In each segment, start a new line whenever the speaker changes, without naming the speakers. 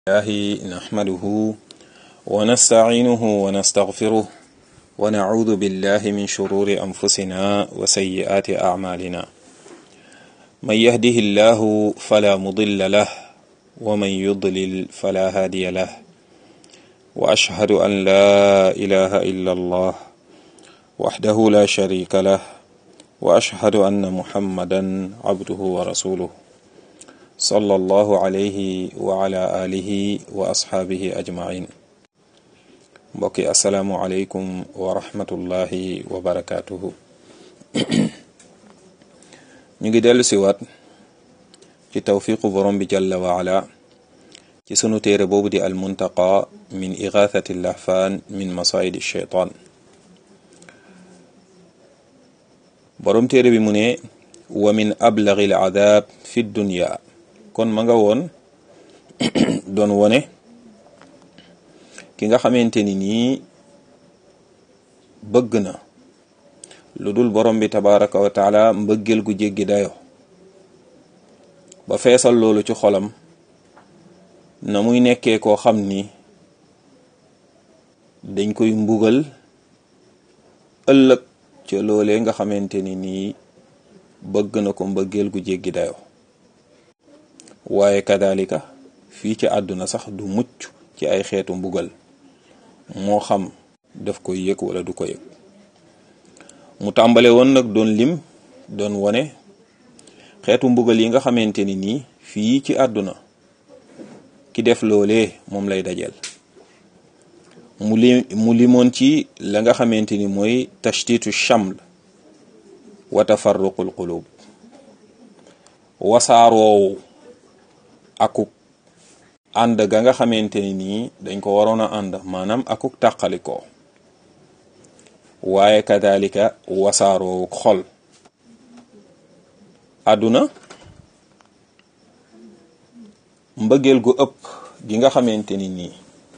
الله نحمده ونستعينه ونستغفره ونعوذ بالله من شرور أنفسنا وسيئات أعمالنا من يهده الله فلا مضل له ومن يضلل فلا هادي له وأشهد أن لا إله إلا الله وحده لا شريك له وأشهد أن محمدا عبده ورسوله صلى الله عليه وعلى آله وأصحابه أجمعين mbokki asalaamualeykum wa rahmatullahi wa barakaatuhu ñu ngi dellu si waat ci tawfiqu borom bi jalla wa ala ci sunu téere boobu di al muntaqa min igathati lahfaan min masaidi shaytaan borom téere bi mu ne wa min ablagi al adab fi dunya kon ma nga woon doon wone ki nga xamante ni nii bëgg na lu dul borom bi tabaraka wa taala mbëggeel gu jéggi dayo ba feesal loolu ci xolam na muy nekkee koo xam ni dañ koy mbugal ëllëg ca loolee nga xamante ni nii bëgg na ko mbëggeel gu jéggi dayo waaye kadalika fii ci àdduna sax du mucc ci ay xeetu mbugal moo xam daf koy yëg wala du ko yëg mu tàmbale woon nag doon lim doon wone xeetu mbugal yi nga xamante ni nii fii ci àdduna ki def loolee moom lay dajeel mu li mu limoon ci la nga xamante ni mooy tashtitu chaml wa tafarruqul qulub wasaaroowu akuk ànd ga nga xamante ni nii dañ ko waroon a ànd maanaam akuk tàqalikoo waaye kadalika wasaaroowu xol àdduna mbëggeel gu ëpp gi nga xamante ni nii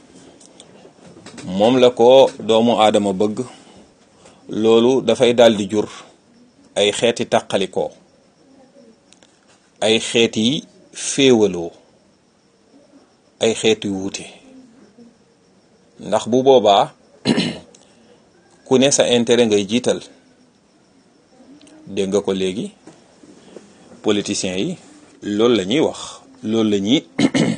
moom la ko doomu aadama bëgg loolu dafay daldi jur ay xeeti tàqalikoo ay xeeti féewaloo ay xeeti wuute ndax bu boobaa ku ne sa intérêt ngay jiital dégg nga ko léegi politiciens yi loolu la ñuy wax loolu la ñuy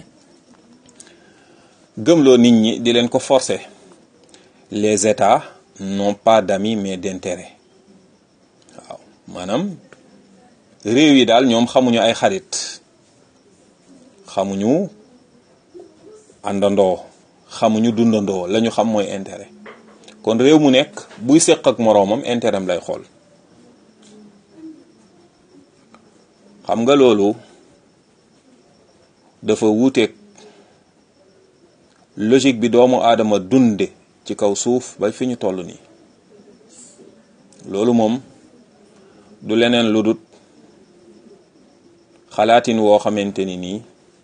gëmloo nit ñi di leen ko forcer les états n'ont pas d'amis mais d'intérêt waaw maanaam réew yi daal ñoom xamuñu ay xarit xamuñu àndandoo xamuñu dundandoo la ñu xam mooy intérêt kon réew mu nekk buy séq ak moroomam intérêt am lay xool xam nga loolu dafa wuuteeg logique bi doomu aadama dunde ci kaw suuf ba fi ñu toll nii loolu moom du leneen lu dut xalaatin woo xamante ni nii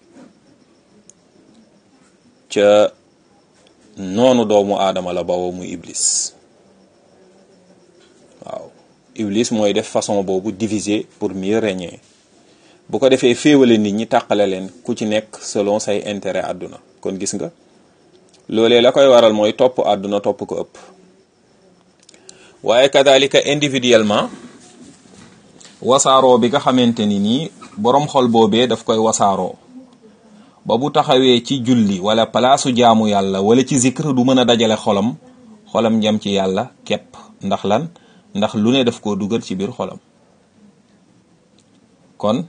ca noonu doomu aadama la bawoo muy iblis waaw iblis mooy def façon boobu diviser pour mieux régner bu ko defee féewale nit ñi tàqale leen ku ci nekk selon say intérêt àdduna kon gis nga loolee la koy waral mooy topp àdduna topp ko ëpp waaye kadalika individuellement wasaaroo bi nga xamante ni nii boroom xol boobee daf koy wasaaroo ba bu taxawee ci julli wala palaasu jaamu yàlla wala ci zikr du mën a dajale xolam xolam jam ci yàlla képp ndax lan ndax lu ne daf koo dugal ci biir xolam kon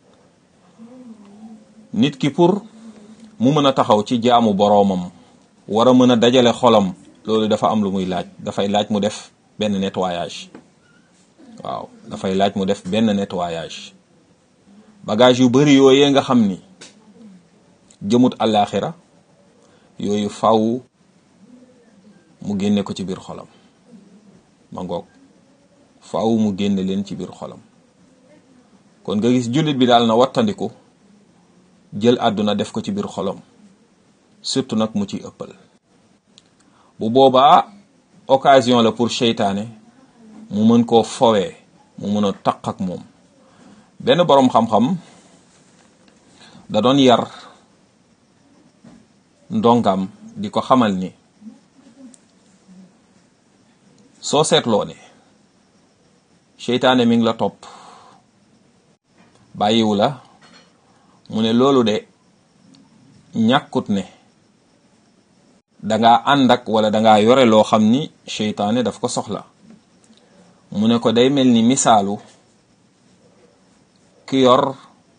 nit ki pour mu mën a taxaw ci jaamu boroomam war a mën a dajale xolam loolu dafa am lu muy laaj dafay laaj mu def benn nettoyage waaw dafay laaj mu def benn nettoyage bagage yu bari yooyee nga xam ni jëmut àllaaxira yooyu faw mu génne ko ci biir xolam ma ngoog faw mu génne leen ci biir xolam kon nga gis jullit bi daal na wattandiku jël àdduna def ko ci biir xolam surtout nag mu ci ëppal bu boobaa occasion la pour seytaane mu mën koo fowee mu mën a taq ak moom benn boroom xam-xam da doon yar ndongam di ko xamal ni soo seetloo ne seytaane mi ngi la topp bàyyiwu la mu ne loolu de ñàkkut ne danga ànd ak wala danga yore loo xam ni seytaane daf ko soxla mu ne ko day mel ni misaalu ki yor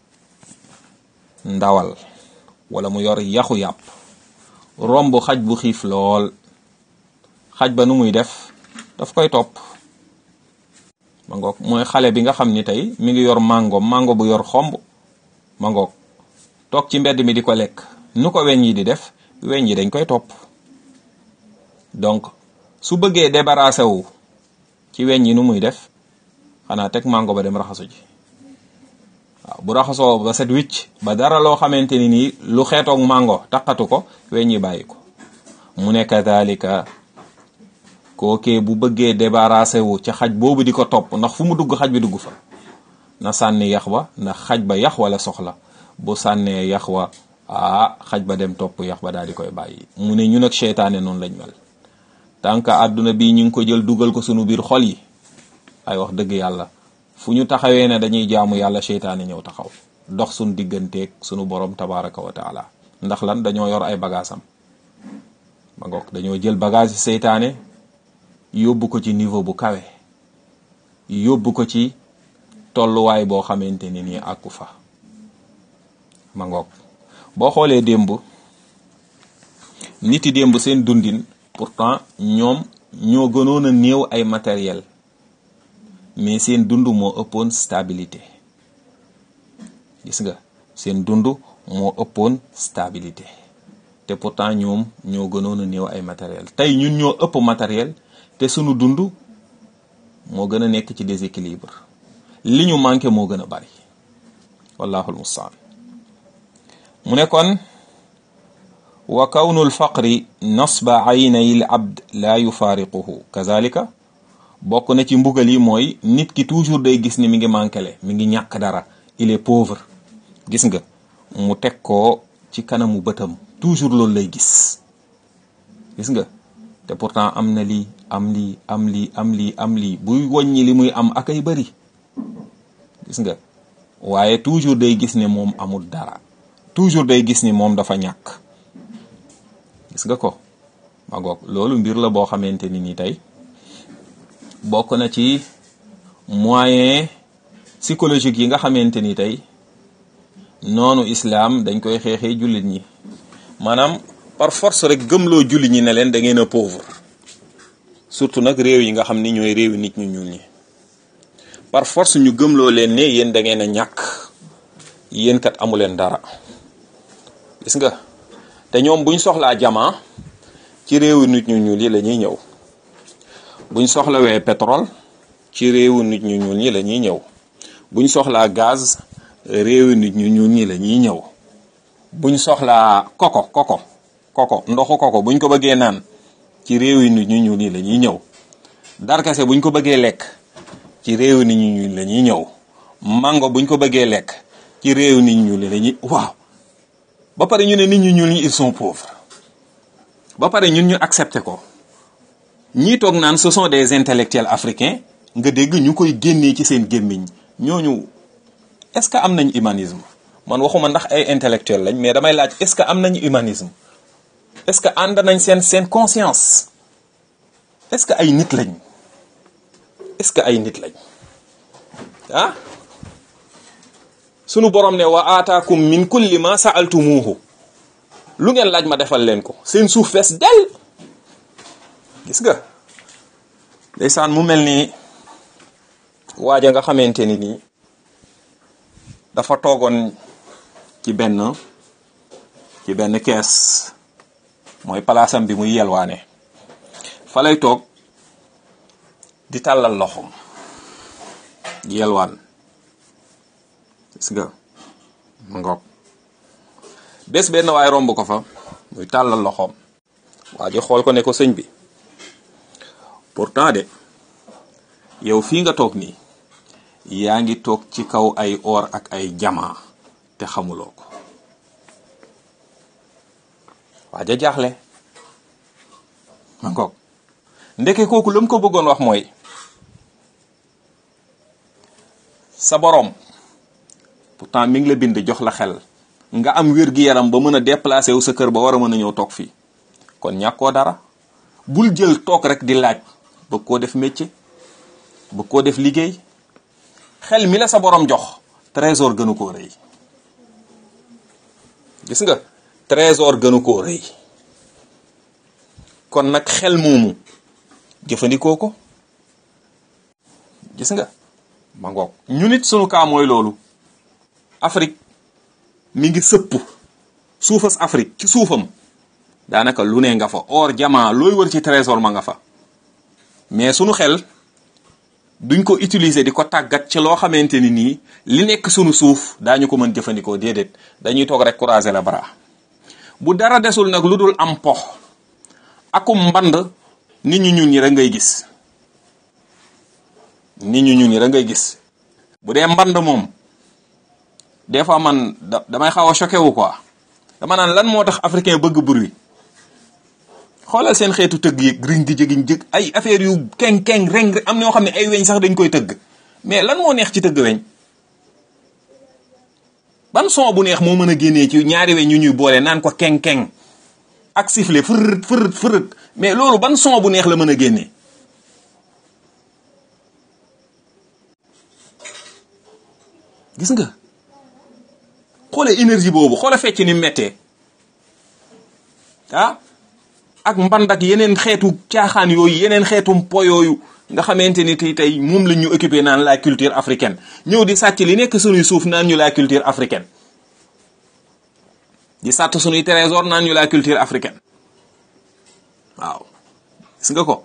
ndawal wala mu yor yaxu yàpp romb xaj bu xiif lool xaj ba nu muy def daf koy topp ma ngoog mooy xale bi nga xam ni tey mi ngi yor mango mango bu yor xomb ma ngoog toog ci mbedd mi di ko lekk nu ko weñ yi di def weñ yi dañ koy topp donc su bëggee débarrassé wu ci weñ yi nu muy def xanaa teg mango ba dem raxasu ji waaw bu raxasoo ba set wicc ba dara loo xamante ni nii lu xeetoog mango taqatu ko weñ yi bàyyi ko mu ne kadalika kookee bu bëggee débarrassé wu ca xaj boobu di ko topp ndax fu mu dugg xaj bi dugg fa na sànni yax wa ndax xaj ba yax wala soxla bu sànnee yax wa ah xaj ba dem topp yax ba daal di koy bàyyi mu ne ñun ak seytaane noonu lañ mel tant que àdduna bii ñu ngi ko jël dugal ko sunu biir xol yi ay wax dëgg yàlla fu ñu taxawee ne dañuy jaamu yàlla seytaane ñëw taxaw dox sunu digganteeg sunu borom tabaraka wa taala ndax lan dañoo yor ay bagaasam ma ngoog dañoo jël bagage yi seytaane yóbbu ko ci niveau bu kawe yóbbu ko ci tolluwaay boo xamante ni nii àkku fa ma ngoog boo xoolee démb nit yi démb seen dundin pourtant ñoom ñoo gënoon a néew ay matériel mais seen dund moo ëppoon stabilité gis nga seen dund moo ëppoon stabilité te pourtant ñoom ñoo gënoon a néew ay matériel tey ñun ñoo ëpp matériel te sunu dund moo gën a nekk ci déséquilibre li ñu manqué moo gën a bari wallahul mustaan mu ne kon wa kawnu lfaqri nasba aynay l abd la yufaariquhu kazalika bokk na ci mbugal yi mooy nit ki toujours day gis ni mi ngi manquele mi ngi ñàkk dara il est pauvre gis nga mu teg ko ci kanamu bëtam toujours loolu lay gis gis nga te pourtant am na lii am lii am lii am lii am lii buy wàññi li muy am ak ay bëri gis nga waaye toujours day gis ne moom amul dara toujours day gis ni moom dafa ñàkk gis nga ko ma goog loolu mbir la boo xamante ni ni tey bokk na ci moyen psychologique yi nga xamante ni tey noonu islam dañ koy xeexee jullit ñi maanaam par force rek gëmloo jullit ñi ne leen da ngeen a pauvre surtout nag réew yi nga xam ni ñooy réewi nit ñu ñuul ñi par force ñu gëmloo leen ne yéen da ngeen a ñàkk yéen kat amu leen dara gis nga te ñoom buñ soxlaa jamaa ci réewu nit ñu ñuul yi la ñuy ñëw buñ soxlawee pétrole ci réewu nit ñu ñuul ñi la ñuy ñëw buñ soxlaa gaz réewu nit ñu ñuul ñi la ñuy ñëw buñ soxlaa koko koko koko ndoxu koko buñ ko bëggee naan ci réewu nit ñu ñuul ñi la ñuy ñëw darkase buñ ko bëggee lekk ci réewu nit ñu ñuul la ñuy ñëw mango buñ ko bëggee lekk ci réewu nit ñu ñuul la ñuy waaw ba pare ñu ne nit ñu ñuul ñi ils sont pauvres ba pare ñun ñu accepté ko ñii toog naan ce sont des intellectuels africains nga dégg ñu koy génnee ci seen gémmiñ ñooñu est-ce que am nañ humanisme man waxuma ndax ay intellectuels lañ mais damay laaj est-ce que am nañu humanisme est-ce que ànd nañ seen seen conscience est-ce que ay nit lañ est-ce que ay nit lañ ah sunu borom ne wa aataakum min kulli ma sa'altumuhu lu ngeen laaj ma defal leen ko seen suuf fees del gis nga ndeysaan mu mel ni waaja nga xamante ni nii dafa toogoon ci benn ci benn kees mooy palaasam bi muy yelwaane fa lay toog di tàllal loxoom yelwaan gis nga mu ngoog bés benn waay romb ko fa muy tàllal loxoom waa ji xool ko ne ko sëñ bi pourtant de yow fii nga toog nii yaa ngi toog ci kaw ay or ak ay jamaa te xamuloo ko waa ja jaaxle ma ngoog ndeke kooku la mu ko bëggoon wax mooy sa boroom pourtant mi ngi la bind jox la xel nga am wér-gi-yaram ba mën a déplacer wu sa kër ba war a mën a ñëw toog fii kon ñàkkoo dara bul jël toog rek di laaj bëgg koo def métier bëgg koo def liggéey xel mi la sa boroom jox trésor gënu koo rëy gis nga trésor gënu koo rëy kon nag xel moomu jëfandikoo ko gis nga ma ngoog ñu nit sunu kaa mooy loolu Afrique mi ngi sëpp suufas Afrique ci suufam daanaka lu ne nga fa or jamaa looy wër ci trésor ma nga fa mais sunu xel duñ ko utiliser di ko tàggat ci loo xamante ni nii li nekk sunu suuf daañu ko mën jëfandikoo déedéet dañuy toog rek croiser la bras bu dara desul nag lu dul am pox akum mband nit ñu ñun ñi rek ngay gis nit ñu ñun ñi rek ngay gis bu dee mband moom des fois man damay xaw a choqué wu quoi dama naan lan moo tax africain bëgg bruit xoolal seen xeetu tëgg yi riñ di jëgiñ jëg ay affaire yu keng keng reng am na ñoo xam ne ay weñ sax dañ koy tëgg mais lan moo neex ci tëgg weñ ban son bu neex moo mën a génnee ci ñaari weñ yu ñuy boole naan ko keng keng ak sifflet fërët fërët fërët mais loolu ban son bu neex la mën a génnee gis nga xoole énergie boobu xoole fecc ni mettee ah ak mband ak yeneen xeetu caaxaan yooyu yeneen xeetu po yooyu nga xamante ni tey tey moom la ñu occupé naan la culture africaine ñëw di sàcc li nekk sunuy suuf naan ñu la culture africaine di sàtt sunuy trésor naan ñu la culture africaine waaw gis nga ko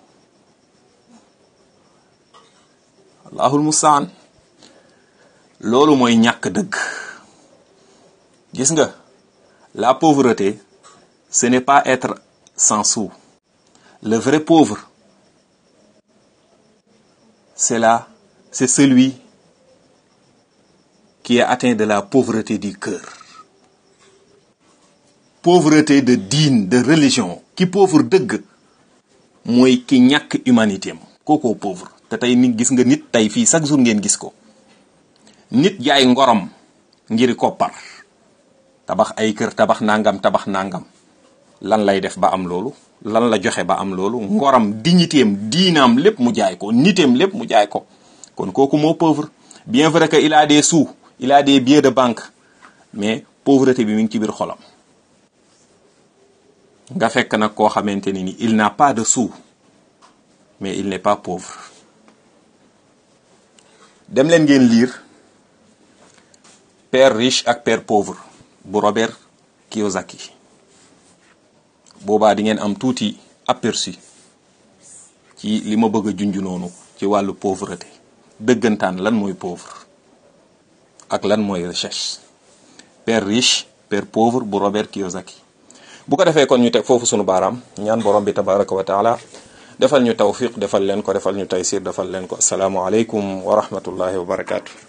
allahul mustaan loolu mooy ñàkk dëgg gis nga la pauvreté ce n'est pas être sans sou le vrai pauvre c'est là c'est celui qui est atteint de la pauvreté du cœur pauvreté de diine de religion ki pauvre dëgg mooy ki ñàkk humanité am kookoo pauvre te tey nit gis nga nit tey fii chaque jour ngeen gis ko nit jaay ngorom ngir koppar tabax ay kër tabax nangam tabax nangam lan lay def ba am loolu lan la joxe ba am loolu ngoram dignitéem diinaam lépp mu jaay ko nitéem lépp mu jaay ko kon kooku moo pauvre bien vrai que il a des sous il a des billets de banque mais pauvreté bi mi ngi ci biir xolam nga fekk nag koo xamante ni ni il n'a pas de sous mais il n'est pas pauvre dem leen ngeen lire père riche ak père pauvre bu Robert Kiyosaki boobaa di ngeen am tuuti aperçu ci li ma bëgg a junj noonu ci wàllu pauvreté dëggantaan lan mooy pauvre ak lan mooy richesse père riche père pauvre bu Robert Kiyosaki bu ko defee kon ñu teg foofu sunu baaraam ñaan borom bi tabaraka wa taala defal ñu tawfiq defal leen ko defal ñu taysir defal leen ko asalaamualeykum wa rahmatullahi wa barakaatu.